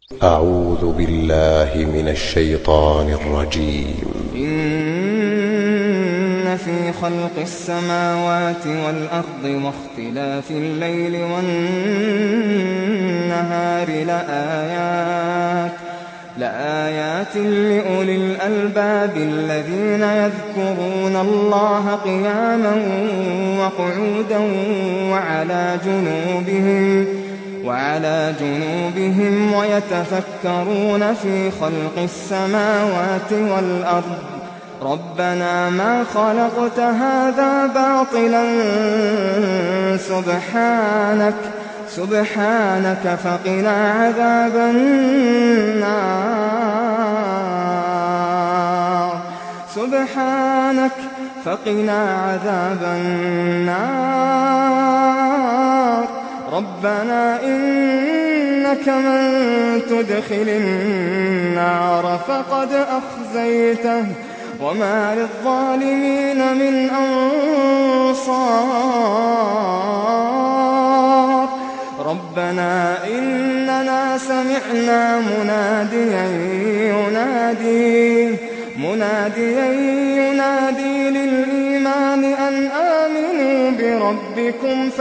أعوذ بالله من الشيطان الرجيم إن في خلق السماوات والأرض واختلاف الليل والنهار لآيات لآيات لأولي الألباب الذين يذكرون الله قياما وقعودا وعلى جنوبهم وعلى جنوبهم ويتفكرون في خلق السماوات والأرض ربنا ما خلقت هذا باطلا سبحانك سبحانك فقنا عذاب النار سبحانك فقنا عذاب النار ربنا إنك من تدخل النار فقد أخزيته وما للظالمين من أنصار ربنا إننا سمعنا مناديا ينادي مناديا ينادي للإيمان أن آمنوا بربكم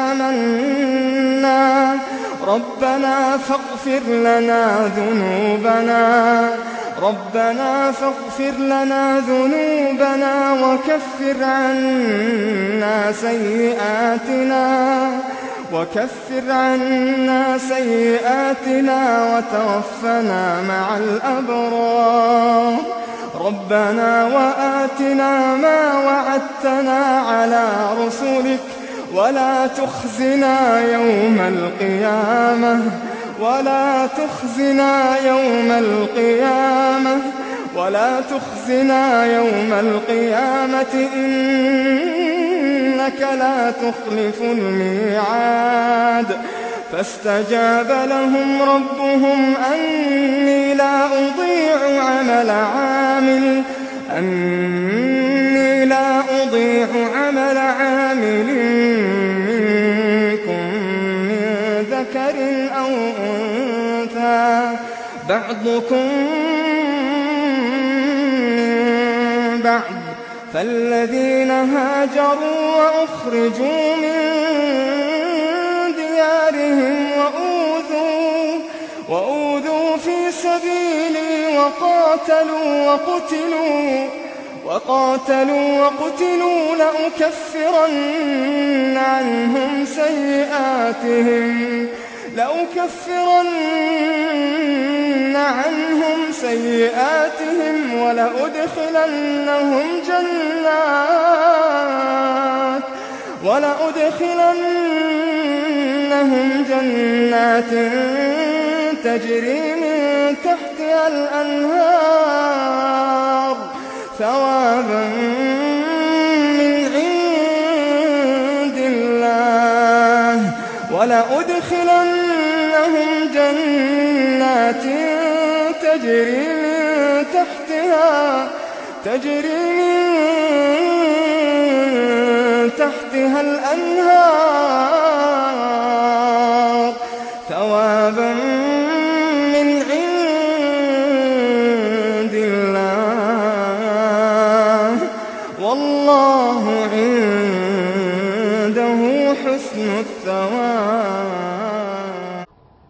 فآمنا ربنا فاغفر لنا ذنوبنا ربنا فاغفر لنا ذنوبنا وكفر عنا سيئاتنا وكفر عنا سيئاتنا وتوفنا مع الأبرار ربنا وآتنا ما وعدتنا على رسلك ولا تخزنا يوم القيامة ولا تخزنا يوم القيامة ولا تخزنا يوم القيامة إنك لا تخلف الميعاد فاستجاب لهم ربهم أني لا أضيع عمل عامل أني لا أضيع عمل عامل منكم من ذكر أو أنثى بعضكم من بعض فالذين هاجروا وأخرجوا من ديارهم وأوذوا, وأوذوا في سبيلي وقاتلوا وقتلوا وقاتلوا وقتلوا لأكفرن عنهم سيئاتهم لأكفرن عنهم سيئاتهم ولأدخلنهم جنات ولأدخلنهم جنات تجري من تحتها الأنهار ثوابا من عند الله ولأدخلنهم جنات تجري من تحتها تجري من تحتها الأنهار ثوابا من عند الله والله عنده حسن الثواب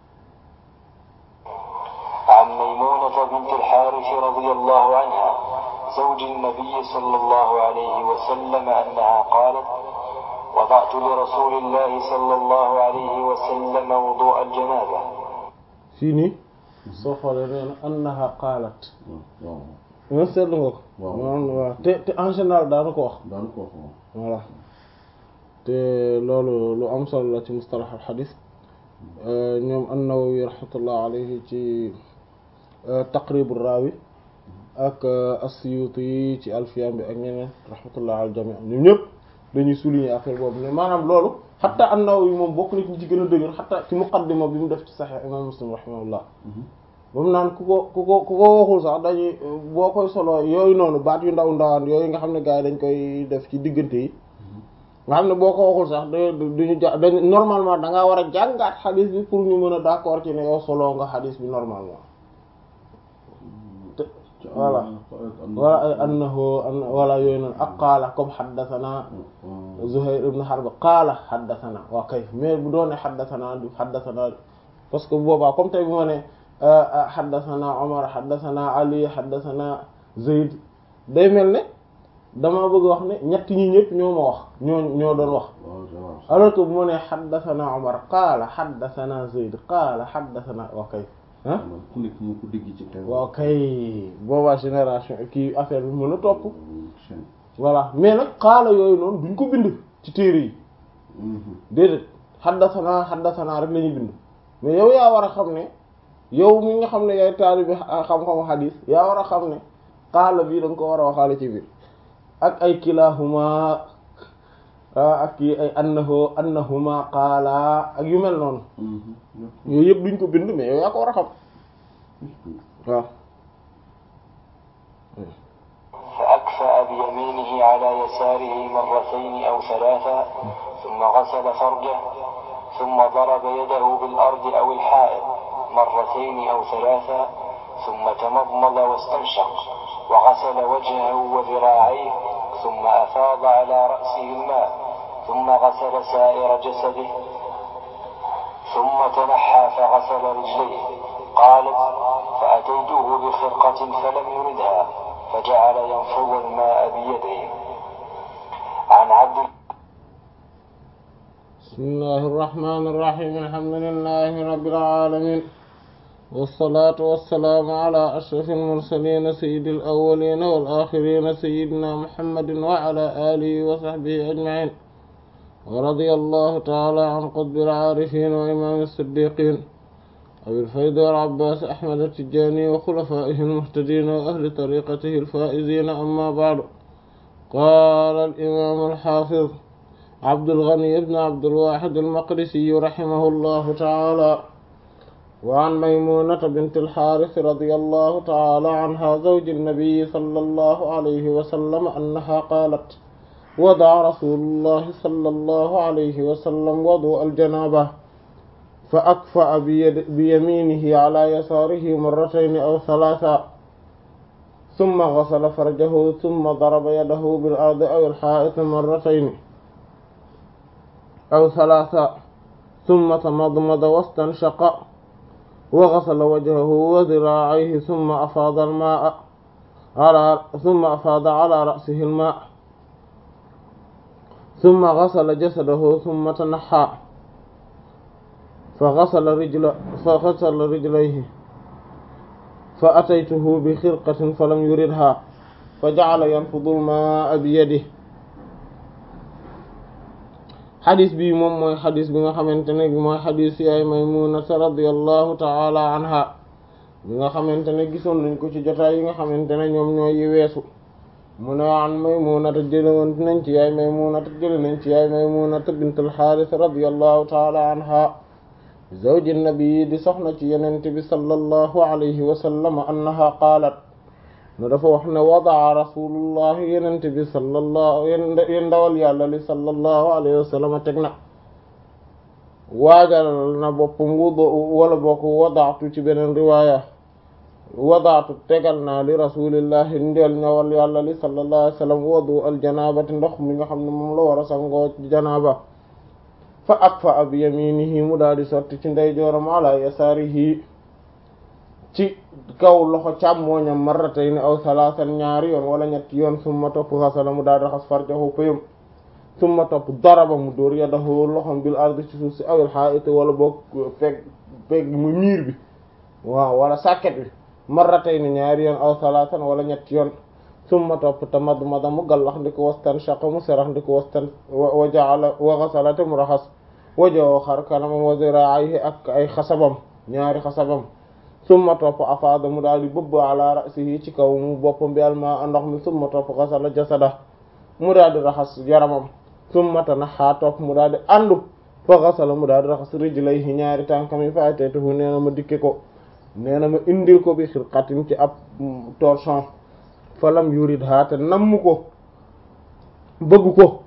عن ميمونة بنت الحارث رضي الله عنها زوج النبي صلى الله عليه وسلم أنها قالت وضعت لرسول الله صلى الله عليه وسلم وضوء الجنابة fii nii soo xoolee nee na annaha qaalat nga seetlu nga ko maanaam waaw te te en général daanu ko wax daan ko wax voilà te loolu lu am solo la ci mustalax al xadis ñoom an-Nawawi rahmatullah alayhi ci taqribu raawi ak as-Suyuti yi ci alfiyam bi ak ñeneen rahmatullah al jami ñoom ñëpp dañuy souligner affaire boobu ne maanaam loolu xatta an-Nawawi moom bokk na ci ñi ci gën a dëgër xatta ci muqaddima bi mu def ci Sahih imam Muslim rahimahullah ba mu naan ku ko ku ko ku ko waxul sax dañuy boo koy solo yooyu noonu baat yu ndaw ndawaan yooyu nga xam ne gars yi dañ koy def ci diggante yi nga xam ne boo ko waxul sax da duñu ja dañ normalement da ngaa war a jàngaat xadis bi pour ñu mën a d'accord ci ne yow solo nga xadis bi normalement te voilà wala ay annahu wala yooyu noonu ak qaala comme xaddathana Zuhayr ibn Harb qaala xaddathana waa kay mais bu doone xaddathana du xaddathana parce que boobaa comme tey bu ma ne xaddathana Omar xaddathana Ali xaddathana Zayd day mel ne dama bëgg wax ne ñett ñi ñëpp ñoo ma wax ñoo ñoo doon wax alors que bu ma nee xaddathana Omar qaala xaddathana Zayd qaala xaddathana waa kay ah ku nekk mu ko dégg ci kaw waaw kay boobaa génération kii affaire bi mën a topp voilà mais nag qaala yooyu noonu duñ ko bind ci téere yi déedéet xaddathana xaddathana rek la ñuy bind mais yow yaa war a xam ne yow mi nga xam ne yaay taalibi xam-xamu xadiis yaa war a xam ne qaala bii da nga ko war a waxaale ci biir ak ay kilahuma ak yi ay annahu annahuma qaala ak yu mel noonu yooyu yëpp duñ ko bind mais yow yaa ko war a xam waaw فأكفأ بيمينه على يساره مرتين أو ثلاثا ثم غسل فرجه ثم ضرب يده بالأرض أو الحائط مرتين أو ثلاثا ثم تمضمض واستنشق وغسل وجهه وذراعيه ثم أفاض على رأسه الماء ثم غسل سائر جسده ثم تنحى فغسل رجليه قالت فأتيته بخرقة فلم يردها فجعل ينفض الماء بيده عن عبد بسم الله الرحمن الرحيم الحمد لله رب العالمين والصلاة والسلام على أشرف المرسلين سيد الأولين والآخرين سيدنا محمد وعلى آله وصحبه أجمعين ورضي الله تعالى عن قطب العارفين وإمام الصديقين أبي الفيض والعباس أحمد التجاني وخلفائه المهتدين وأهل طريقته الفائزين أما بعد قال الإمام الحافظ عبد الغني بن عبد الواحد المقدسي رحمه الله تعالى وعن ميمونة بنت الحارث رضي الله تعالى عنها زوج النبي صلى الله عليه وسلم أنها قالت وضع رسول الله صلى الله عليه وسلم وضوء الجنابة فأكفأ بيد بيمينه على يساره مرتين أو ثلاثا ثم غسل فرجه ثم ضرب يده بالأرض أو الحائط مرتين أو ثلاثا ثم تمضمض واستنشق وغسل وجهه وذراعيه ثم أفاض الماء على ثم أفاض على رأسه الماء ثم غسل جسده ثم تنحى فغسل رجل فغسل رجليه فأتيته بخرقة فلم يردها فجعل ينفض الماء بيده xadis bi moom mooy xadis bi nga xamante ne mooy xadis yaay Maymunata radiyallahu taala anha bi nga xamante ne gisoon nañ ko ci jotaay yi nga xamante ne ñoom ñooy yi weesu mu ne an Maymunata jëlewoon nañ ci yaay Maymunata jële nañ ci yaay Maymunata bintul Xaaris radiyallahu taala anha zawji nabi di soxna ci yenente bi sallallahu alayhi wa sallam annaha qaalat no dafa wax ne wadaa rasulullah yenente bi sallallahu yen ndawal yàlla li sallallahu alayhi wa sallam teg na waajal na boppam wudu wala bokk wadaatu ci beneen riwaaya wadaatu tegal naa li rasulillahi ndeel ñawal yàlla li sallallahu alayhi wa sallam wadu al janabati ndox mi nga xam ne moom la war a sangoo janaba fa akfa ab yaminihi mu daal di sotti ci ndeyjooram ala yasaarihi ci kaw loxo càmmooñam marratayni aw salaasan ñaari yoon wala ñetti yoon summa topp xasala mu daal di raxas farjahu pëyam summa topp daraba mu dóor yadahu loxom bil ardi ci suuf si awil xaait wala boog feg feg mu miir bi waaw wala sàkket bi marratayni ñaari yoon aw salaasan wala ñetti yoon summa topp tamadmada mu gallax ndi ko wastan shaqa mu serax ndi ko wastan wa jaala wa xasala te mu raxas wajoo xar kanamam wa ziraayhi ak ay xasabam ñaari xasabam summa topp afaada mu daal di bëbb ala ra'sihi ci kaw mu boppam bi alma ndox mi summa topp xasala jasada mu daal di raxas yaramam summa tanaxa topp mu daal di àndu fa xasala mu daal di raxas rijlayhi ñaari tànkam yi fa ataytuhu nee na ma dikke ko nee na ma indil ko bi xirqatin ci ab torchon fa lam yuridha te namm ko bëgg ko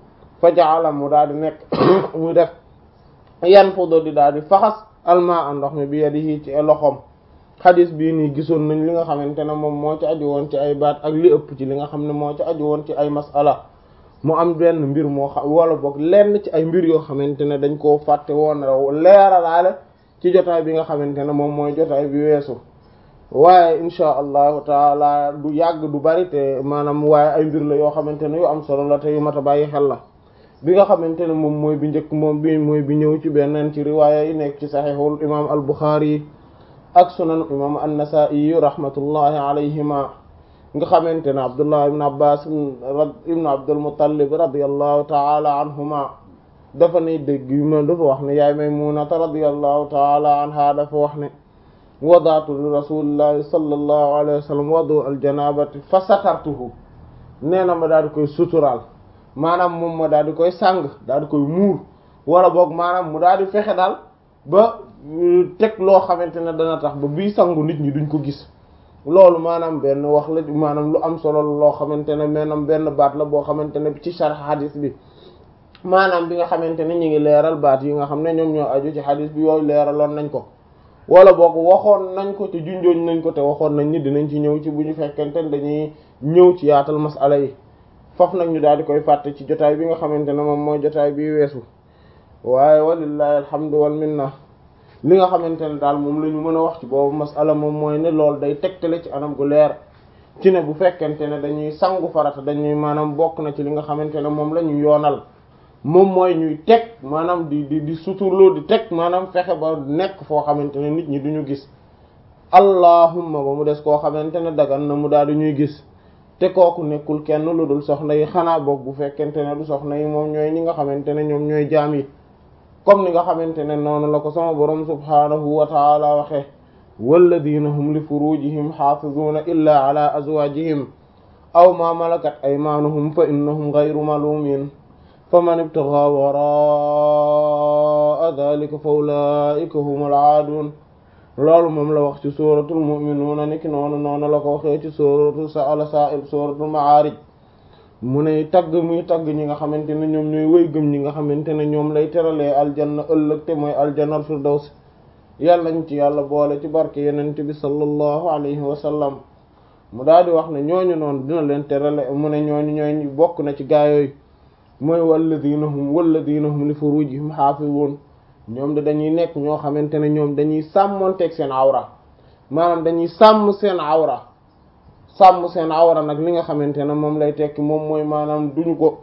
fa jaala mu daal di nekk mu def yan fudo di daal di faxas alma a ndox mi bi yadihi ci loxoom xadis bii nii gisoon nañ li nga xamante ne moom moo ci aju woon ci ay baat ak li ëpp ci li nga xam ne moo ci aju woon ci ay masala mu am benn mbir moo xam wala boog lenn ci ay mbir yoo xamante ne dañ koo fàtte woon leeralaale ci jotaay bi nga xamante ne moom mooy jotaay bi weesu waaye insha allahu taala du yàgg du bari te maanaam waaye ay mbir la yoo xamante ne yu am solo la te yu mat a bàyyi xel la bi nga xamante ne moom mooy bi njëkk moom bi mooy bi ñëw ci beneen ci riwaaya yi nekk ci saxiixul imaam al buxaari yi ak sunan imaam an-nasaa'i rahmatullahi alayhima nga xamante ne abdullah ibn abbas ibn abdul muttalib radiallahu taala anhuma dafa ne dégg yu ma dafa wax ne yaay maymunata radiallahu taala anha dafa wax ne wadaatu li rasulillahi sallallahu alayhi wa sallam wadu al janabati fa satartuhu nee na ma daal di koy suturaal maanaam moom ma daal di koy sàng daal di koy muur wala boog maanaam mu daal di fexe daal ba teg loo xamante ne dana tax ba bii sangu nit ñi duñ ko gis loolu maanaam benn wax la maanaam lu am solo loo xamante ne maanaam benn baat la boo xamante ne ci sharh hadis bi maanaam bi nga xamante ne ñu ngi leeral baat yi nga xam ne ñoom ñoo aju ci hadis bi yooyu leeraloon nañ ko wala boog waxoon nañ ko te junjooñ nañ ko te waxoon nañ ni dinañ ci ñëw ci bu ñu fekkente ne dañuy ñëw ci yaatal masala yi foofu nag ñu daal di koy fàtte ci jotaay bi nga xamante ne moom mooy jotaay bi weesu waaye walillahi alhamdu wal minna li nga xamante ne daal moom la ñu mën a wax ci boobu masala moom mooy ne loolu day tegtale ci anam gu leer ci ne bu fekkente ne dañuy sangu farata dañuy maanaam bokk na ci li nga xamante ne moom la ñu yoonal moom mooy ñuy teg maanaam di di di suturloo di teg maanaam fexe ba nekk foo xamante ne nit ñi duñu gis allahumma ba mu des koo xamante ne dagan na mu daal di ñuy gis te kooku nekkul kenn lu dul soxna yi xanaa boog bu fekkente ne du soxna yi moom ñooy ñi nga xamante ne ñoom ñooy jaam yi comme ni nga xamante ne noonu la ko sama borom subhaanahu wa taala waxe walladina hum li furujihim xaafizuuna illa ala azwajihim aw ma malakat aymaanuhum fa innahum gayru malumin fa man ibtagaa waraa dalika fa ulaika humul aadun loolu moom la wax ci suratul mu'minuuna niki noonu noonu la ko waxee ci suratu sa'ala sa'il suratul ma'aarij mu ne tagg muy tagg ñi nga xamante ne ñoom ñooy wëy gëm ñi nga xamante ne ñoom lay teralee aljanna ëllëg te mooy aljanna firdaws yàlla ñu ci yàlla boole ci barke yenente bi sallallahu alayhi wa sallam mu daal di wax ne ñooñu noonu dina leen terale mu ne ñooñu ñooy bokk na ci gaayooyu mooy walladina hum walladina hum li furujihim xaafizuun ñoom de dañuy nekk ñoo xamante ne ñoom dañuy sàmmonteeg seen awra maanaam dañuy sàmm seen awra sàmm seen awra nag li nga xamante ne moom lay tekki moom mooy maanaam duñu ko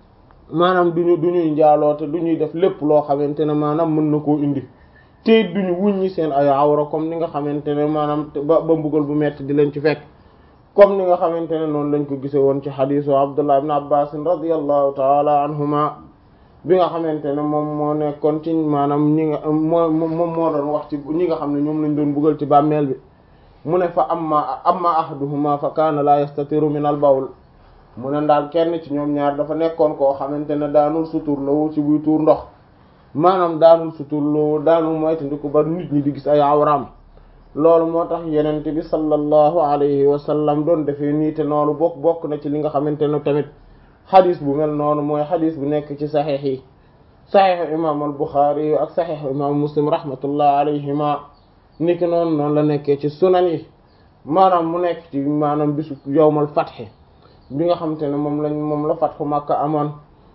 maanaam duñu duñuy njaaloo te duñuy def lépp loo xamante ne maanaam mën na koo indi te duñu wuññi seen ay awra comme ni nga xamante ne maanaam ba ba mbugal bu metti di leen ci fekk comme ni nga xamante ne noonu lañ ko gise woon ci xadiisu Abdullah ibn Abbas radiyallahu taala anhuma bi nga xamante ne moom moo nekkoon ci maanaam ñi nga moo moom moo doon wax ci ñi nga xam ne ñoom lañ doon buggal ci bàmmeel bi mu ne fa amma amma ahaduhuma fa kaana la yastatiru min al bawl mu ne daal kenn ci ñoom ñaar dafa nekkoon koo xamante ne daanul suturloo ci buy tuur ndox maanaam daanul suturloo daanul moytandiku ba nit ñi di gis ay awraam loolu moo tax yenente bi sallallahu alayhi wa sallam doon defee nii te noonu bokk bokk na ci li nga xamante ne tamit xadis bu mel noonu mooy xadis bu nekk ci saxiix yi saxiixu imam al buxaari ak saxiixu imam muslim rahmatullah alayhima niki noonu noonu la nekkee ci sunan yi maanaam mu nekk ci maanaam bisu yowmal fatxe bi nga xamante ne moom lañ moom la fatxu makka amoon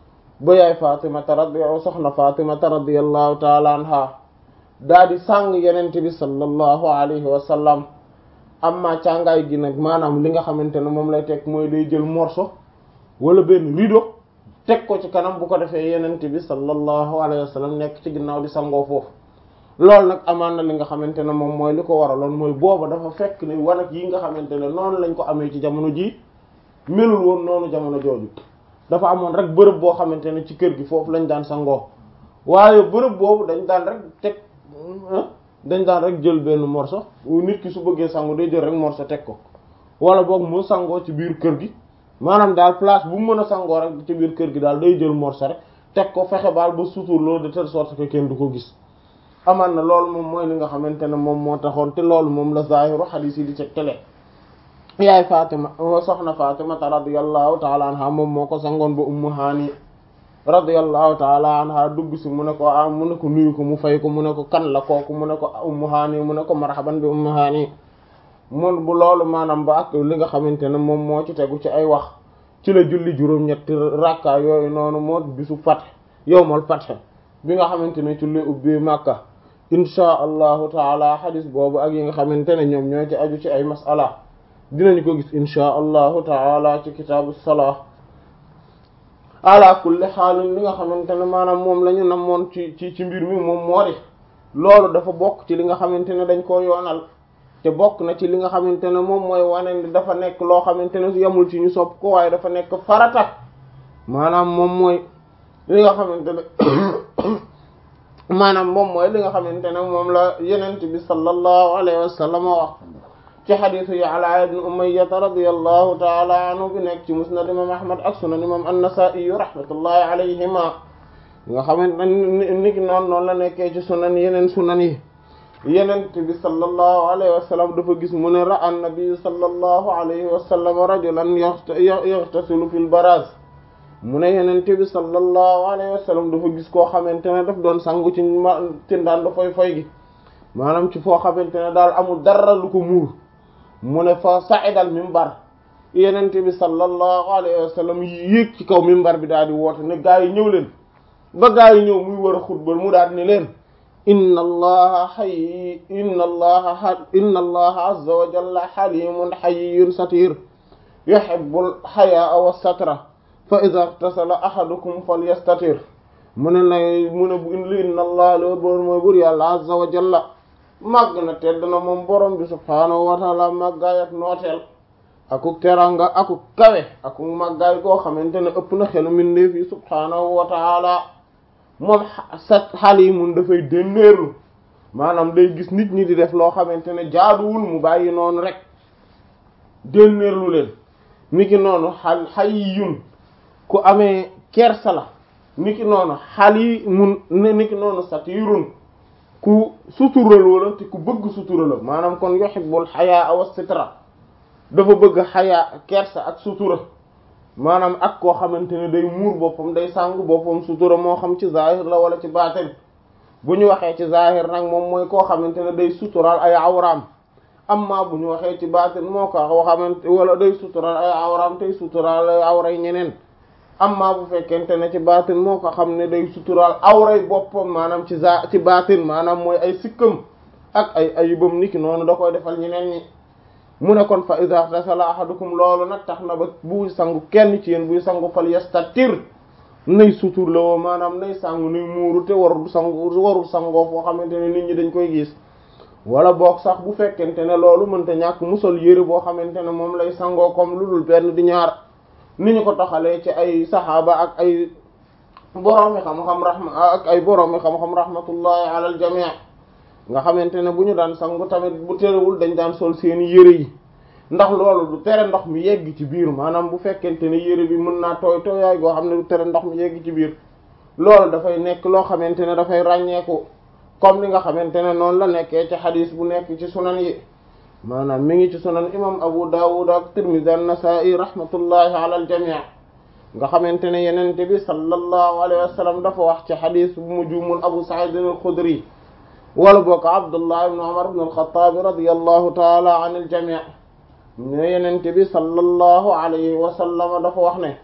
ba yaay fatimata radi soxna fatimata radiallahu taala anha daa di sàng yenente bi sallallahu alayhi wa sallam amma càngaay gi nag maanaam li nga xamante ne moom lay teg mooy day jël morceau wala benn rideau teg ko ci kanam bu ko defee yenente bi sallallahu alayhi wa sallam nekk ci ginnaaw di sangoo foofu loolu nag amaan na li nga xamante ne moom mooy li ko waraloon mooy booba dafa fekk ne wanag yi nga xamante ne noonu lañ ko amee ci jamono ji melul woon noonu jamono jooju dafa amoon rek bërëb boo xamante ne ci kër gi foofu lañ daan sangoo waaye bërëb boobu dañ daan rek teg dañ daan rek jël benn morceau nit ki su bëggee sangu day jël rek morceau teg ko wala boog mu sangoo ci biir kër gi maanaam daal place bu mu mën a sangoo rek ci biir kër gi daal day jël morceau rek teg ko fexe baal ba sutur loolu de telle sorte que kenn du ko gis aman na loolu moom mooy li nga xamante ne moom moo taxoon te loolu moom la zahiru hadith yi di ca tele yaay Fatima soxna Fatima radiyallahu ta'ala anha moom moo ko sangoon ba ummu haani radiyallahu taala anha dugg si mu ne ko ah mu ne ko nuyu ko mu fay ko mu ne ko kan la kooku mu ne ko ummu haani mu ne ko marhaban bi ummu haani mun bu loolu maanaam ba ak li nga xamante ne moom moo ci tegu ci ay wax ci la julli juróom-ñetti rakka yooyu noonu moo bisu fat yowmal fath bi nga xamante ne ci la ubbi Makka insha allahu taala xadis boobu ak yi nga xamante ne ñoom ñoo ci aju ci ay masala dinañu ko gis insha allahu taala ci kitaabu salaa ala kulli xaalin li nga xamante ne maanaam moom la ñu namoon ci ci ci mbir mi moom moo di loolu dafa bokk ci li nga xamante ne dañ koo yoonal te bokk na ci li nga xamante ne moom mooy wane ni dafa nekk loo xamante ne yamul ci ñu sopp ko waaye dafa nekk farata maanaam moom mooy li nga xamante ne maanaam moom mooy li nga xamante ne moom la yenent bi sallallahu alayhi wa sallam wax ci xadisu Ya'la ibn Umayya radiyallahu ta'ala anhu bi nekk ci musnad imam Ahmad ak sunan imam an-Nasa'i rahmatullahi alayhima nga xamante ne niki noonu noonu la nekkee ci sunan yeneen sunan yi yenent bi sallallahu alayhi wa sallam dafa gis mu ne ra'a an-nabi sallallahu alayhi wa sallam rajulan yaghtasilu fil baraz mu ne yenent bi sallallahu alayhi wa sallam dafa gis koo xamante ne daf doon sangu ci ma tindaan da foy foy gi maanaam ci foo xamante ne daal amul dara lu ko muur mu ne fa sa'idal mimbar yenent bi sallallahu alayhi wa sallam yéeg ci kaw mimbar bi daal di woote ne gaa yi ñëw leen ba gaa yi ñëw muy war a xutba mu daal ni leen inna allaha hayy inna allaha inna allaha azza wa jalla halimun hayyun satir yuhibbul hayaa wa satra fa idha ihtasala ahadukum falyastatir mu ne nay mu ne bu inna allaha loolu boor mooy bur yàlla azza wa jalla màgg na tedd na moom borom bi subhaanahu wa taala màggaay ak nooteel akuk teranga akuk kawe akuk màggaay goo xamante ne ëpp na xelu mbindeef yi subhaanahu wa taala moom sa halimun dafay dénnéerlu maanaam day gis nit ñi di def loo xamante ne jaaduwul mu bàyyi noonu rek dénnéerlu leen niki noonu xal hayyun ku amee kersa la niki noonu halimun niki noonu satirun ku suturaloo la te ku bëgg sutura la maanaam kon yuhibbul hayaa wa sitra dafa bëgg xayaa kersa ak sutura maanaam ak koo xamante ne day muur boppam day sàngu boppam sutura moo xam ci zahir la wala ci baatin bu ñu waxee ci zahir nag moom mooy koo xamante ne day sutural ay awraam amma bu ñu waxee ci baatin moo ko koo xamante wala day sutural ay awraam tey sutural ay awray ñeneen amma bu fekkente ne ci baatin moo ko xam ne day sutural awray boppam maanaam ci za ci baatin maanaam mooy ay sikkam ak ay ayibam niki noonu da koy defal ñeneen ñi mu ne kon fa iza tasala ahadukum loolu nag tax na ba buy sangu kenn ci yéen buy sangu fal yastatir nay sutur la woo maanaam nay sangu nay muuru te warul sangu warul sangoo foo xamante ne nit ñi dañ koy gis wala boog sax bu fekkente ne loolu mënta ñàkk musol yëre boo xamante ne moom lay sangoo comme lu dul benn di ñaar ni ñu ko toxalee ci ay saxaaba ak ay boroomi xam-xam rahma ak ay boroomi xam-xam rahmatullahi ala al jami' nga xamante ne bu ñu daan sangu tamit bu terewul dañ daan sol seeni yëre yi ndax loolu du tere ndox mi yegg ci biir maanaam bu fekkente ne yëre bi mën naa tooy tooyaay goo xam ne du tere ndox mi yegg ci biir loolu dafay nekk loo xamante ne dafay ràññeeku comme ni nga xamante ne noonu la nekkee ci xadis bu nekk ci sunan yi maanaam mi ngi ci sunan imam Abu Dawud ak Tirmidhi an-Nasa'i rahmatullahi ala al jami' nga xamante ne yenente bi sallallahu alayhi wa sallam dafa wax ci xadis bu mu juumul Abu Sa'id al-Khudri wala bokk Abdullah ibn Umar ibn al-Khattab radiyallahu ta'ala an al-jami' ne yenente bi sallallahu alayhi wa sallam dafa wax ne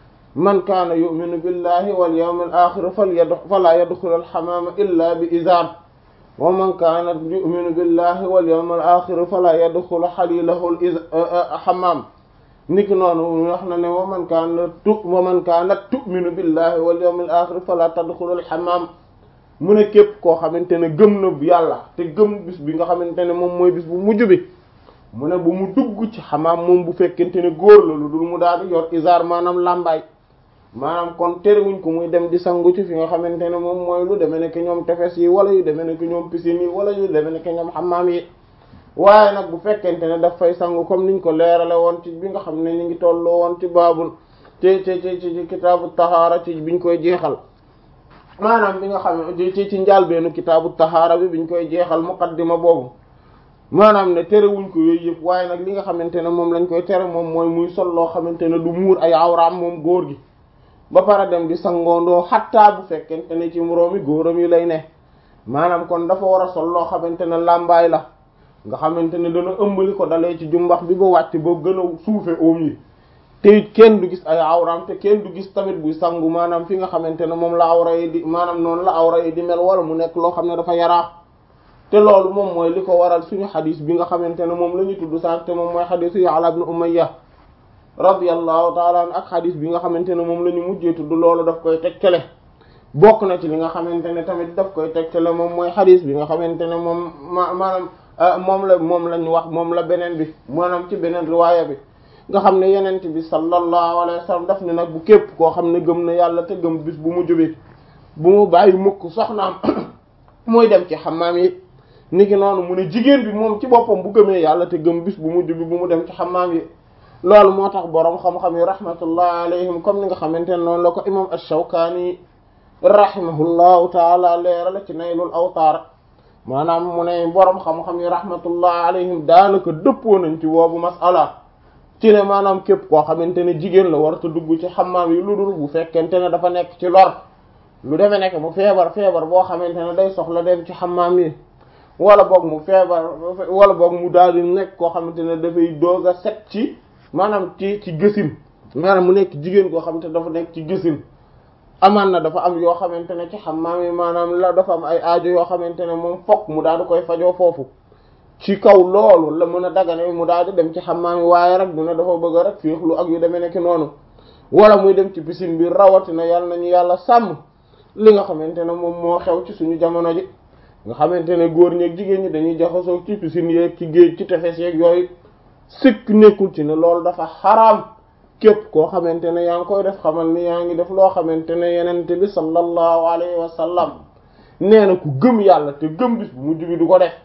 man kaana yu'minu billahi wal yawmil akhir fala yadkhul al-hammama illa bi izar wa man kaana yu'minu billahi wal yawmil akhir fala yadkhul halilahu al-hammam niki noonu wax na ne wa man kaana tu wa man kaanat tu'minu billahi wal yawmil akhir fala tadkhul al-hammam mu ne képp koo xamante ne gëm na yàlla te gëm bis bi nga xamante ne moom mooy bis bu mujj bi mu ne bu mu dugg ci xamaam moom bu fekkente ne góor la lu dul mu daal di yor isaar maanaam làmbaay maanaam kon terewuñ ko muy dem di sangu ci fi nga xamante ne moom mooy lu demee ne que ñoom tefes yi wala yu demee ne que ñoom piscine yi wala yu demee ne que ñoom xamaam yi waaye nag bu fekkente ne daf fay sangu comme niñ ko leerale woon ci bi nga xam ne ñu ngi tolloo woon ci baabul ci ci ci ci kitaabu tahaara ci biñ koy jeexal maanaam bi nga xam ne ci ci njaalbeenu kitaabu tahaara bi biñ koy jeexal muqaddima boobu maanaam ne terewuñ ko yooyu yëpp waaye nag li nga xamante ne moom lañ koy tere moom mooy muy sol loo xamante ne du muur ay awraam moom góor gi ba pare dem di sangoondoo xattaa bu fekkente ne ci moroomi góoram yi lay ne maanaam kon dafa war a sol loo xamante ne làmbaay la nga xamante ne dana ëmbali ko dalee ci jumbax bi ba wàcc ba gën a suufe oom yi te it kenn du gis ay awraam te kenn du gis tamit buy sangu maanaam fi nga xamante ne moom la awra yi di maanaam noonu la awra yi di mel wala mu nekk loo xam ne dafa yaraax te loolu moom mooy li ko waral suñu xadis bi nga xamante ne moom la ñu tudd sànq te moom mooy xadisu Ya'la ibn Umayya radiyallahu taala an ak xadis bi nga xamante ne moom la ñu mujjee tudd loolu daf koy tegtale bokk na ci li nga xamante ne tamit daf koy tegtale moom mooy xadis bi nga xamante ne moom ma maanaam moom la moom lañ wax moom la beneen bi maanaam ci beneen riwaaya bi nga xam ne yenent bi sallallahu alayhi wa sallam daf ne nag bu képp koo xam ne gëm na yàlla te gëm bis bu mu jóbee bu mu bàyyi mukk soxnaam muy dem ci xammaam yi niki noonu mu ne jigéen bi moom ci boppam bu gëmee yàlla te gëm bis bu mujj bi bu mu dem ci xammaam yi loolu moo tax boroom xam-xam yi rahmatullah alayhim comme ni nga xamante ne noonu la ko imam ash-Shawkani rahimahullahu taala leerala ci naylul awtaar maanaam mu ne boroom xam-xam yi rahmatullah alayhim daanaka dëppoo nañ ci boobu masala ci ne maanaam képp koo xamante ne jigéen la warta dugg ci xammaam yi lu dul bu fekkente ne dafa nekk ci lor lu demee nekk mu feebar feebar boo xamante ne day soxla dem ci xammaam yi wala boog mu feebar wala boog mu daal di nekk koo xamante ne dafay doog a set ci maanaam ci ci gësin maanaam mu nekk jigéen koo xamante ne dafa nekk ci gësin amaan na dafa am yoo xamante ne ci xammaam yi maanaam la dafa am ay aajo yoo xamante ne moom fokk mu daal di koy fajoo foofu ci kaw loolu la mën a dagane mu daal di dem ci xammaam yi waaye rek du ne dafa bëgg rek féexlu ak yu demee nekk noonu wala muy dem ci piscine bi rawatina yàlla nañu yàlla sàmm li nga xamante ne moom moo xew ci suñu jamono ji nga xamante ne góor ñeeg jigéen ñi dañuy jaxasoo ci piscine yeeg ci géej ci tefes yeeg yooyu sikk nekkul ci ne loolu dafa xaraam képp koo xamante ne yaa ngi koy def xamal ni yaa ngi def loo xamante ne yenente bi sallallahu alayhi wa sallam nee na ku gëm yàlla te gëm bis bu mujj bi du ko def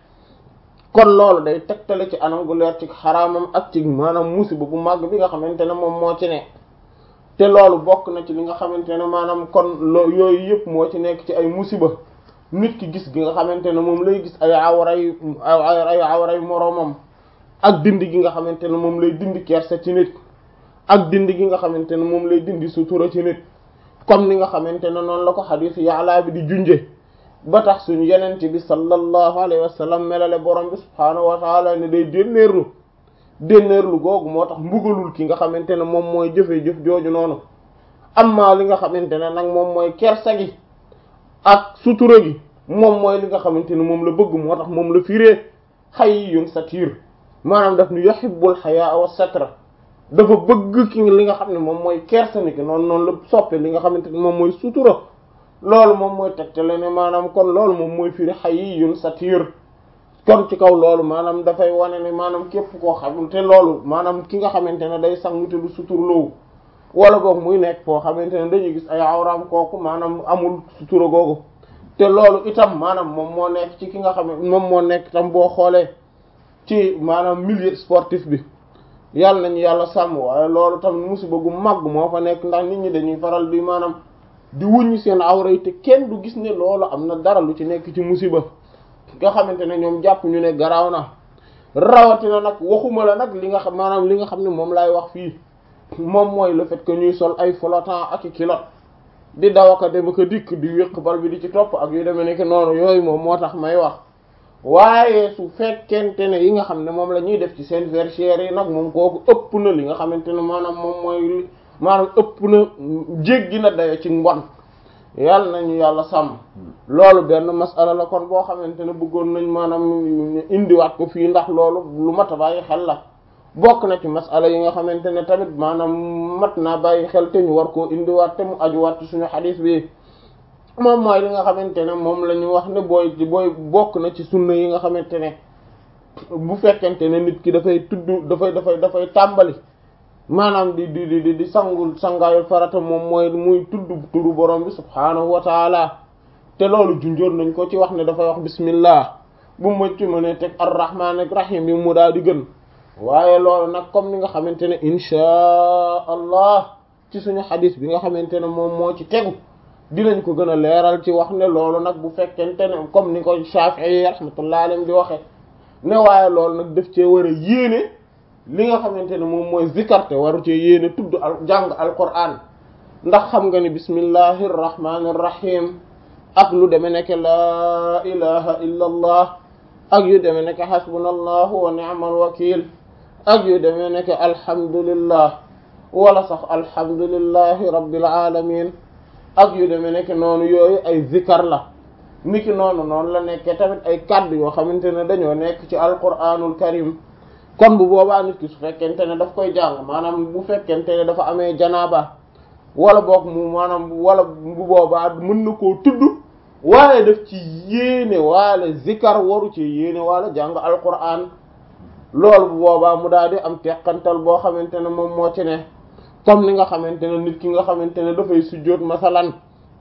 kon loolu day tegtale ci anam gu leer ci xaraamam ak ci maanaam musiba bu màgg bi nga xamante ne moom moo ci ne te loolu bokk na ci li nga xamante ne maanaam kon loo yooyu yëpp moo ci nekk ci ay musiba nit ki gis gi nga xamante ne moom lay gis ay awray ay awray moroomam ak dindi gi nga xamante ne moom lay dindi kersa ci nit ak dindi gi nga xamante ne moom lay dindi sutura ci nit comme ni nga xamante ne noonu la ko xadiis Ya'la bi di junje ba tax suñu yenent bi sallallahu alayhi wa sallam melale borom bi subhaanahu wa taala ne day dénneerlu dénneerlu googu moo tax mbugalul ki nga xamante ne moom mooy jëfe jëf jooju noonu amma li nga xamante ne nag moom mooy kersa gi ak sutura gi moom mooy li nga xamante ne moom la bëgg moo tax moom la firee hayyun satir maanaam daf ni yuhibbul hayaa wa satra dafa bëgg ki li nga xam ne moom mooy kersa ni ki noonu noonu la soppe li nga xamante ne moom mooy sutura loolu moom mooy tegtale ne maanaam kon loolu moom mooy firi hayyun satir kon ci kaw loolu maanaam dafay wane ne maanaam képp koo xam te loolu maanaam ki nga xamante ne day sangu te du suturloowu wala boog muy nekk foo xamante ne dañuy gis ay awraam kooku maanaam amul sutura googu te loolu itam maanaam moom moo nekk ci ki nga xam ne moom moo nekk itam boo xoolee ci maanaam milieu sportif bi yàlla nañu yàlla sàmm waaye loolu tamit musiba gu mag moo fa nekk ndax nit ñi dañuy faral di maanaam di wuññi seen awra yi te kenn du gis ne loolu am na dara lu ci nekk ci musiba nga xamante ne ñoom jàpp ñu ne garaaw na rawatina nag waxuma la nag li nga xam maanaam li nga xam ne moom laay wax fii moom mooy le fait que ñuy sol ay flottant ak i kilot di daw ak a dem ak a dikk di wéq bal bi di ci topp ak yu demee nekk noonu yooyu moom moo tax may wax waaye su fekkente ne yi nga xam ne moom la ñuy def ci seen verchères yi nag moom kooku ëpp na li nga xamante ne maanaam moom mooy maanaam ëpp na jéggi na dayo ci mbon yàlla nañu yàlla sàmm loolu benn masala la kon boo xamante ne bëggoon nañ maanaam indiwaat ko fii ndax loolu lu mat a bàyyi xel la bokk na ci masala yi nga xamante ne tamit maanaam mat naa bàyyi xel te ñu war koo indiwaat te mu ajuwaat ci suñu xadiis bi moom mooy li nga xamante ne moom la ñu wax ne booy booy bokk na ci sunna yi nga xamante ne bu fekkente ne nit ki dafay tudd dafay dafay dafay tàmbali maanaam di di di di sangul sangaayul farata moom mooy muy tudd turu borom bi subhaanahu wa taala te loolu junjoon nañ ko ci wax ne dafay wax bismillah bu mëcc ma ne teg arrahman ak rahim yi mu daal di gën waaye loolu nag comme ni nga xamante ne inchaa allah ci suñu xadis bi nga xamante ne moom moo ci tegu dinañ ko gën a leeral ci wax ne loolu nag bu fekkente ne comme ni ko Shafi'i rahmatullahi alayhi di waxe ne waaye loolu nag def cee war a yéene li nga xamante ne moom mooy zikarte waru cee yéene tudd al jàng alquran ndax xam nga ni bismillahi rrahmani rrahim ak lu deme nekk laa ilaha illa allah ak yu deme nekk xasbuna allahu wa ni'mal wakil ak yu deme nekk alhamdulillah wala sax alhamdulillahi rabbil alamin ak yu deme nekk noonu yooyu ay zikar la niki noonu noonu la nekkee tamit ay kàddu yoo xamante ne dañoo nekk ci alquranul karim kon bu boobaa nit ki su fekkente ne daf koy jàng maanaam bu fekkente ne dafa amee janaaba wala boog mu maanaam wala bu boobaa mën na koo tudd waaye daf ci yéene waale zikar waru ci yéene waale jàng alquran loolu bu boobaa mu daal di am teqantal boo xamante ne moom moo ci ne comme ni nga xamante ne nit ki nga xamante ne dafay sujjóot masalan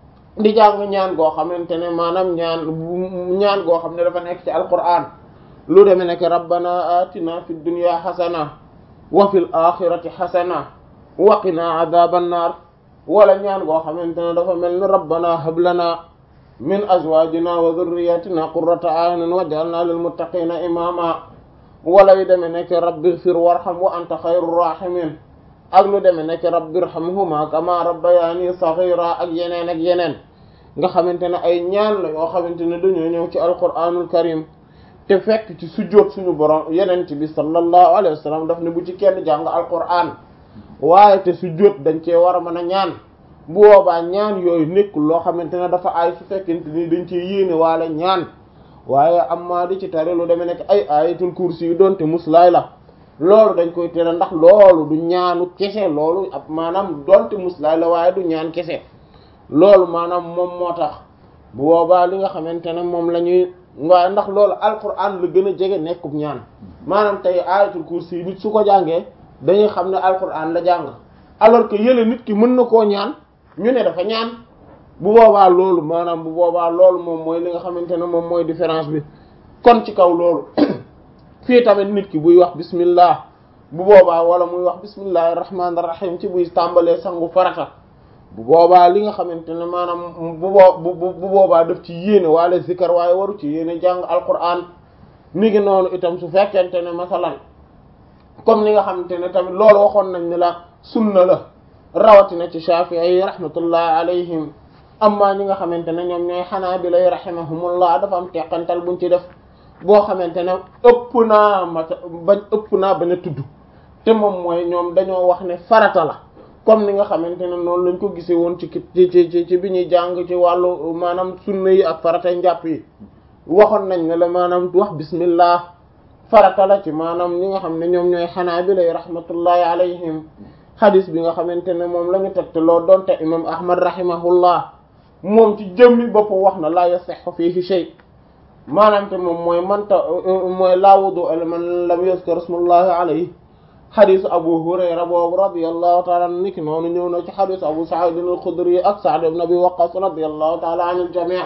di jàng ñaan goo xamante ne maanaam ñaan ñaan goo xam ne dafa nekk ci alquran lu deme nekk rabbana atina fi dunya xasana wa fil axirati xasana wa qina adhaban nar wala ñaan goo xamante ne dafa mel ni rabbana hab lana min azwajina wa dhurriyyatina qurrata a'yunin waj'alna lil muttaqina imama wala yu deme nekk rabbi ighfir warham wa anta khayrur rahimin ak lu deme nekk rabbi irhamhuma kama rabbayani saghira ak yeneen ak yeneen nga xamante ne ay ñaan la yoo xamante ne dañoo ñëw ci alquranul karim te fekk ci sujjóot suñu borom yenent bi sallallahu alayhi wa sallam daf ne bu ci kenn jàng alquran waaye te sujjóot dañ cee war a mën a ñaan bu boobaa ñaan yooyu nekkul loo xamante ne dafa aay su fekkente ni dañ cee yéene waale ñaan waaye amma di ci tare lu demee nekk ay ayatul kursi yu doonte muslaay la loolu dañ koy tere ndax loolu du ñaanu kese loolu ab maanaam doonte muslaay la waaye du ñaan kese loolu maanaam moom moo tax bu boobaa li nga xamante ne moom la ñuy waaye ndax loolu alquran la gën a jege nekkub ñaan maanaam tey ayatul kursi yi nit su ko jàngee dañuy xam ne alquran la jàng alors que yële nit ki mën na koo ñaan ñu ne dafa ñaan bu boobaa loolu maanaam bu boobaa loolu moom mooy li nga xamante ne moom mooy différence bi kon ci kaw loolu fii tamit nit ki buy wax bismillah bu boobaa wala muy wax bismillahir rahmanir rahim ci buy tàmbalee sangu farata bu boobaa li nga xamante ne maanaam bu boo bu boobaa daf ci yéene wala zikar waaye waru ci yéene jàng alquran mi ngi noonu itam su fekkente ne masalan comme ni nga xamante ne tamit loolu waxoon nañ ne la sunna la rawatina ci Shafi'i rahmatullah alayhim amma ñi nga xamante ne ñoom ñooy Hanabila rahimahumullah dafa am teqantal buñ ci def boo xamante ne ëpp naa mata bañ ëpp naa bañ a tudd te moom mooy ñoom dañoo wax ne farata la comme ni nga xamante ne noonu lañ ko gisee woon ci ci ci ci bi ñuy jàng ci wàllu maanaam sunna yi ak faratay njàpp yi waxoon nañ ne la maanaam wax bismillah farata la ci maanaam ñi nga xam ne ñoom ñooy Hanabila rahmatullahi alayhim xadis bi nga xamante ne moom la ñu tegte loo doonte imam ahmad rahimahullah moom ci jëmmi bopp wax na la yasihhu fihi shay maanaam te moom mooy manta mooy la wudu liman lam yuzkar ismullahi alayhi xadisu abu hurayra boobu radiyallahu taala an niki noonu ñëw na ci xadisu abu sa'id al-khudri ak sa'd ibn abi waqqas radiyallahu taala an al-jami'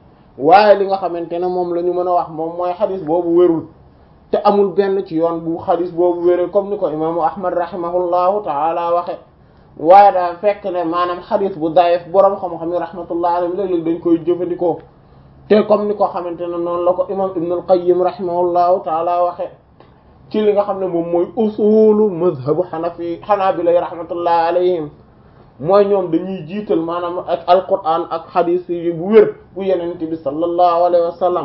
waaye li nga xamante ne moom la ñu mën a wax moom mooy xadis boobu wérul te amul benn ci yoon bu xadis boobu wéree comme ni ko imaamu ahmad rahimahullahu taala waxe waaye daa fekk ne maanaam xadis bu dayef boroom xam-xam yi rahmatullahi alayhim léeg-léeg dañ koy jëfandikoo te comme ni ko xamante ne noonu la ko imam ibn al-qayyim rahimahullahu taala waxe ci li nga xam ne moom mooy usulu mazhabu xanafi xanaabila rahmatullahi alayhim mooy ñoom dañuy jiital maanaam ak alquran ak xadis yi bu wér bu yenente bi sallallahu alayhi wa sallam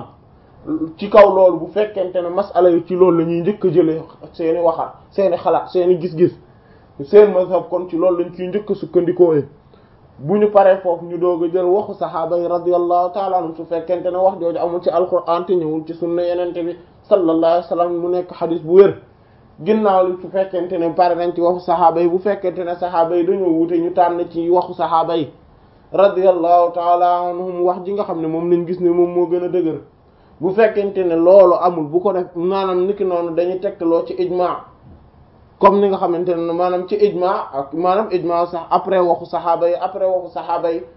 ci kaw loolu bu fekkente ne masala yi ci loolu la ñuy njëkk a jëlee seeni waxaat seeni xalaat seeni gis-gis seen mazhab kon ci loolu lañ ciy njëkk a sukkandikoo bu ñu paree foofu ñu doog a jël waxu saxaaba yi radiyallahu taala anhum su fekkente ne wax jooju amul ci alquran te ñëwul ci sunna yenente bi sallallahu alayhi wa sallam mu nekk xadis bu wér ginnaaw li su fekkente ne pare nañ ci waxu saxaaba yi bu fekkente ne saxaaba yi dañoo wute ñu tànn ci waxu saxaaba yi radiyallahu taala anhum wax ji nga xam ne moom lañ gis ne moom moo gën a dëgër bu fekkente ne loolu amul bu ko def maanaam niki noonu dañuy tegtaloo ci ijma comme ni nga xamante ne maanaam ci ijma ak maanaam ijma sax après waxu saxaaba yi après waxu saxaaba yi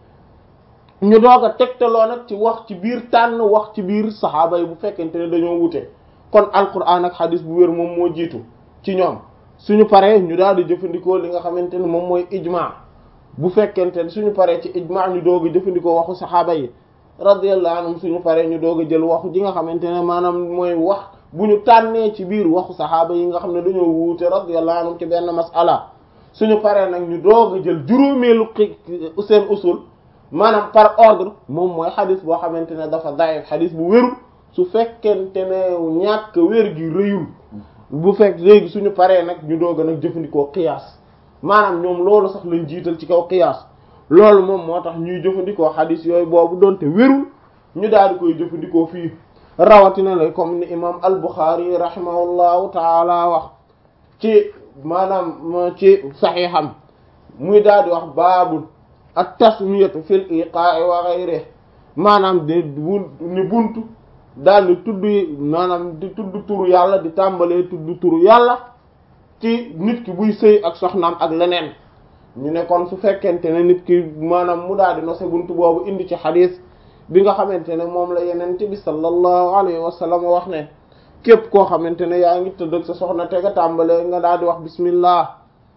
ñu doog a tegtaloo nag ci wax ci biir tànn wax ci biir saxaaba yi bu fekkente ne dañoo wute kon alquran ak hadis bu wér moom moo jiitu ci ñoom suñu paree ñu daal di jëfandikoo li nga xamante ne moom mooy ijma bu fekkente ne suñu paree ci ijma ñu doog a jëfandikoo waxu saxaaba yi radiyallahu anhum suñu paree ñu doog a jël waxu ji nga xamante ne maanaam mooy wax bu ñu tànnee ci biir waxu saxaaba yi nga xam ne dañoo wuute radiyallahu anhum ci benn mas'ala suñu paree nag ñu doog a jël juróomeelu seen usul maanaam par ordre moom mooy xadis boo xamante ne dafa daif xadis bu wérul su fekkente ne ñàkk wér gi rëyul bu fekk léegi suñu paree nag ñu doog a nag jëfandikoo qiyaas maanaam ñoom loolu sax lañ jiital ci kaw qiyaas loolu moom moo tax ñuy jëfandikoo xadis yooyu boobu doonte wérul ñu daal di koy jëfandikoo fii rawatina la comme ni imam al-Bukhari rahimahullahu taala wax ci maanaam ci saxiixam muy daal di wax baabul at tasmiyatu fil iqaa'i wa ghayrihi maanaam di ni buntu daal di tudd maanaam di tudd turu yàlla di tàmbalee tudd turu yàlla ci nit ki buy sëy ak soxnaam ak leneen ñu ne kon su fekkente ne nit ki maanaam mu daal di nose buntu boobu indi ci xadiis bi nga xamante ne moom la yenente bi sallallahu alayhi wa sallam wax ne képp koo xamante ne yaa ngi tëdd ak sa soxna te nga tàmbalee nga daal di wax bismillah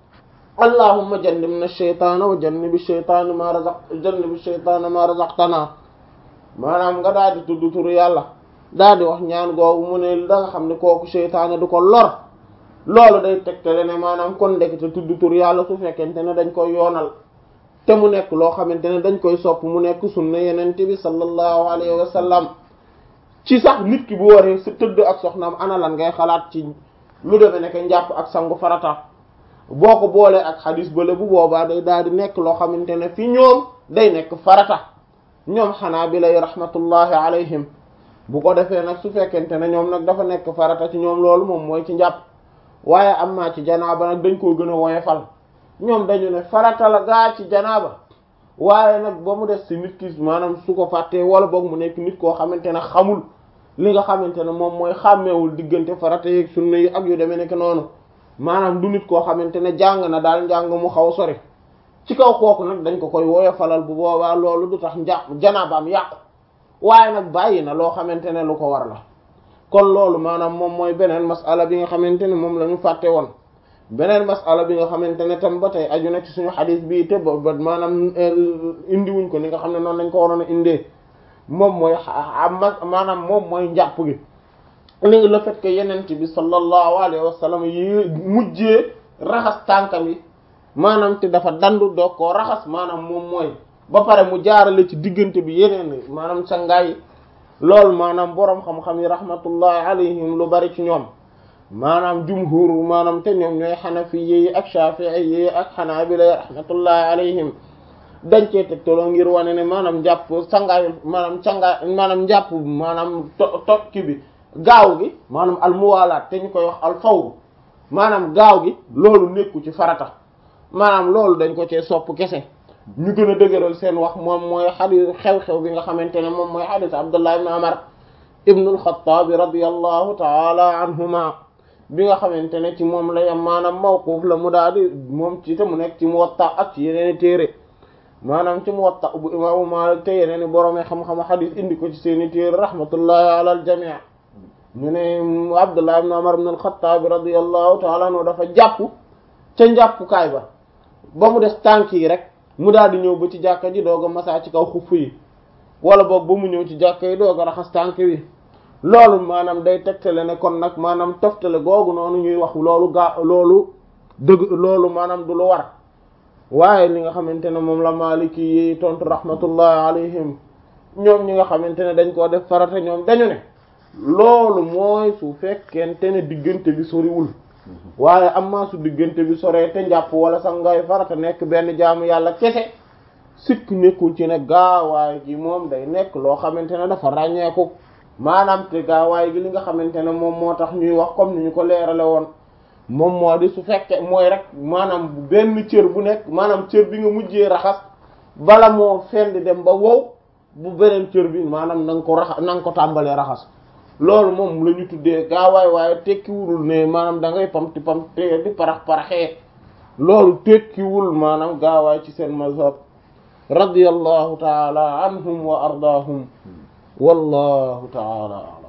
allahumma jannibna shaytaana wa jannibi shaytaana ma razaq jannibi shaytaana ma razaqtana maanaam nga daal di tudd turu yàlla daal di wax ñaan googu mu ne da nga xam ne kooku shaytaana du ko lor loolu day tegtale ne maanaam kon ndekete tudd turu yàlla su fekkente ne dañ koy yoonal te mu nekk loo xamante ne dañ koy sopp mu nekk sunna yenente bi sallallahu alayhi wa sallam ci sax nit ki bu waree sa tëdd ak soxnaam ana lan ngay xalaat ci lu demee nekk njàpp ak sangu farata boo ko boolee ak xadis bële bu boobaa day daal di nekk loo xamante ne fi ñoom day nekk farata ñoom xanaa bi lay rahmatullahi alayhim bu ko defee nag su fekkente ne ñoom nag dafa nekk farata ci ñoom loolu moom mooy ci njàpp waaye am naa ci janaaba nag dañ koo gën a woyefal ñoom dañu ne farata la gaa ci janaaba waaye nag ba mu des ci nit ki maanaam su ko fàttee wala boog mu nekk nit koo xamante ne xamul li nga xamante ne moom mooy xàmmeewul diggante farata yeeg sunna yi ak yu demee nekk noonu maanaam du nit koo xamante ne jàng na daal njàng mu xaw sori ci kaw kooku nag dañ ko koy woyofalal bu boobaa loolu du tax njà janaabaam yàqu waaye nag bàyyi na loo xamante ne lu ko war la kon loolu maanaam moom mooy beneen masala bi nga xamante ne moom la ñu fàtte woon beneen masala bi nga xamante ne tam ba tey aju na ci suñu xadis bii te ba ba maanaam indiwuñ ko ni nga xam ne noonu lañ ko waroon a indee moom mooy maanaam moom mooy njàpp gi li le fait que yenent bi sallallahu alayhi wa sallam yi mujjee raxas tànkam yi maanaam te dafa dandu doog koo raxas maanaam moom mooy ba pare mu jaarale ci diggante bi yeneen maanaam sangaay yi loolu maanaam boroom xam-xam yi rahmatullahi alayhim lu bari ci ñoom maanaam jumhur maanaam te ñoom ñooy xanafi yi ak shafi'i yi ak xanaabila rahmatullahi alayhim dañ cee tegtaloo ngir wane ne maanaam njàpp sangaay maanaam sangaay maanaam njàpp maanaam to tokki bi gaaw gi maanaam al muwalaat te ñu koy wax al fawr maanaam gaaw gi loolu nekku ci farata maanaam loolu dañ ko cee sopp kese ñu gën a dëgëral seen wax moom mooy xadis xew-xew bi nga xamante ne moom mooy xadis Abdullah ibn Umar ibn al-Khattab radiyallahu ta'ala anhuma bi nga xamante ne ci moom la yam maanaam mawquf la mu daal di moom ci te mu nekk ci Muwatta ak ci yeneen téere maanaam ci Muwatta bu imaamu Maalik te yeneen borom xam-xam xadis indi ko ci seeni téere rahmatullahi ala al-jami' ñu ne Abdullah ibn Umar ibn al-Khattab radiyallahu ta'ala anhu dafa jàpp ca njàppukaay ba ba mu des tànk yi rek mu daal di ñëw ba ci jàkka ji doog a masaa ci kaw xuff yi wala boog ba mu ñëw ci jàkka yi doog a raxas tànk yi loolu maanaam day tegtale ne kon nag maanaam toftale googu noonu ñuy wax loolu gaa loolu dëgg loolu maanaam du lu war waaye li nga xamante ne moom la Maliki yi tontu rahmatullahi alayhim ñoom ñi nga xamante ne dañ koo def farata ñoom dañu ne loolu mooy su fekkente ne diggante bi soriwul waaye amma su diggante bi soree te njàpp wala sax ngay farata nekk benn jaamu yàlla kese sikk nekkul ci ne gaawaay gi moom day nekk loo xamante ne dafa ràññeeku maanaam te gaawaay gi li nga xamante ne moom moo tax ñuy wax comme ni ñu ko leerale woon moom moo di su fekkee mooy rek maanaam benn cër bu nekk maanaam cër bi nga mujjee raxas bala moo fendi dem ba wow bu beneen cër bi maanaam na nga ko raxas na nga ko tàmbalee raxas loolu moom la ñu tuddee gaawaay waaye tekkiwul ne maanaam da ngay pamti pamte di parax paraxee loolu tekkiwul maanaam gaawaay ci seen mazhab radiyallahu taala anhum wa ardaahum wallahu taala